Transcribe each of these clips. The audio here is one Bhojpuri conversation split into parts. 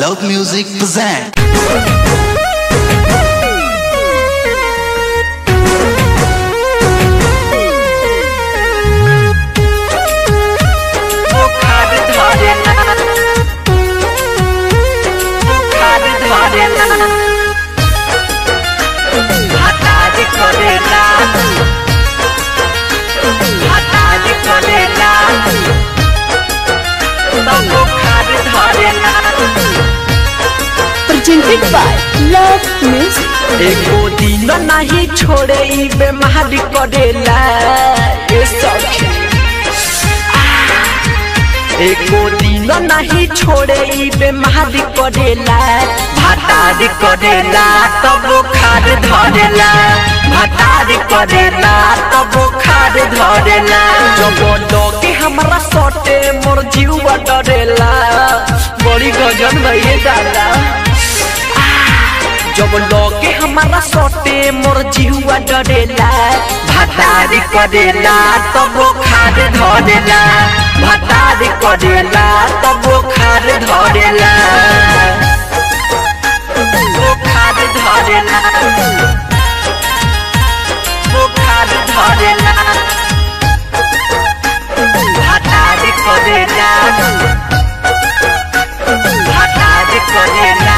Loud Music present. বুখার ধরে না বুখার ধরে না হাতাজ করে না হাতাজ করে না তো বুখার ধরে না presented by Love Music. एको दिन नहीं छोड़े ई बेमारी करेला ए सखी एको दिन नहीं छोड़े ई बेमारी करेला भातारी करेला तब बुखार धरेला भातारी करेला तब बुखार धरेला जब लगे हमरा सटे मोर जीवा डरेला बड़ी गजन भइए दादा जब लगे हमारा सटे मोर जीवा डरेला भातारी करेला तब खाद धरेला भातारी करेला तब खाद धरेला बुखार धरेला बुखार धरेला भातारी करेला भातारी करेला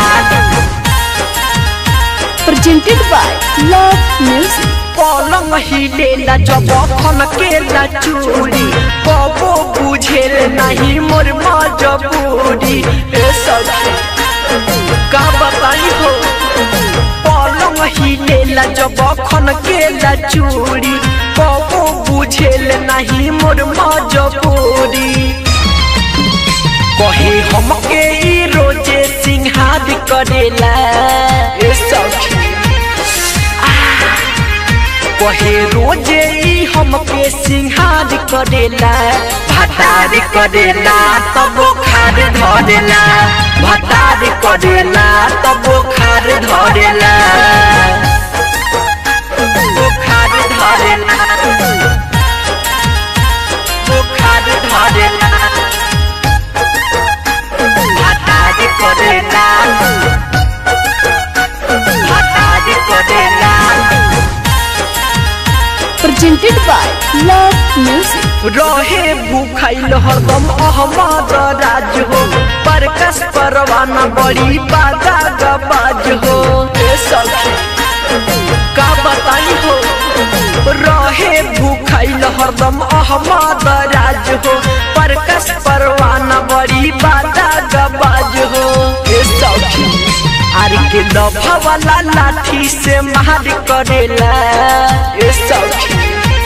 Presented by Love Music. पलंग हिलेला जब खन केला चूड़ी कबो बुझेल नहीं मोर मजबूरी ए सखी का बताई हो पलंग हिलेला जब खन केला चूड़ी कबो बुझेल नहीं मोर मजबूरी कहे हमके ई रोजे सिंहार करेला ए सखी कहे रोजे ई हमके सिंहार करेला भतार करेला तब खार धरेला भतार करेला तब खार धरेला बुखार धरेला बुखार धरेला भतार करेला भतार करेला Presented by Love Music. रहे भूखाइल हरदम अहमद राज हो परकस परवाना बड़ी बाजा गबाज हो ए सखी का बताई हो रहे भूखाइल हरदम अहमद राज हो परकस परवाना बड़ी बाजा गबाज हो ए सखी आर के लभा वाला लाठी से मार करेला ए सखी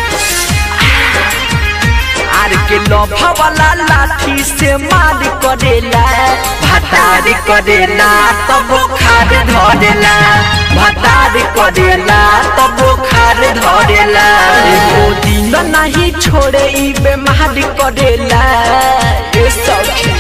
आर के लोभा वाला लाठी से मार करेला भतारी करेला तब खार धरेला भतारी करेला तब खार धरेला एको दिन नहीं छोड़े ई बेमारी करेला ए सखी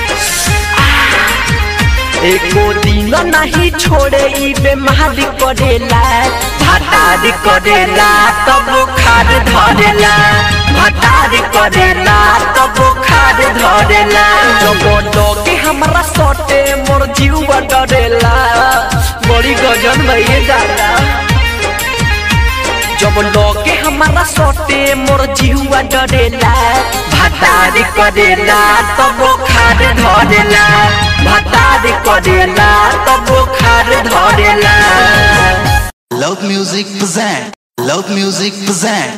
एको दिन नहीं छोड़े ई बेमारी करेला भतारी करेला तब खार धरेला भतारी करेला तब खार धरेला जब लगे हमरा सटे मोर जीवा डरेला बड़ी गजन भइए दादा जब लगे हमारा सटे मोर जीवा डरेला भतारी करेला तब खार धरेला भतारी करेला तब खार धरेला Loud Music present. Loud Music present.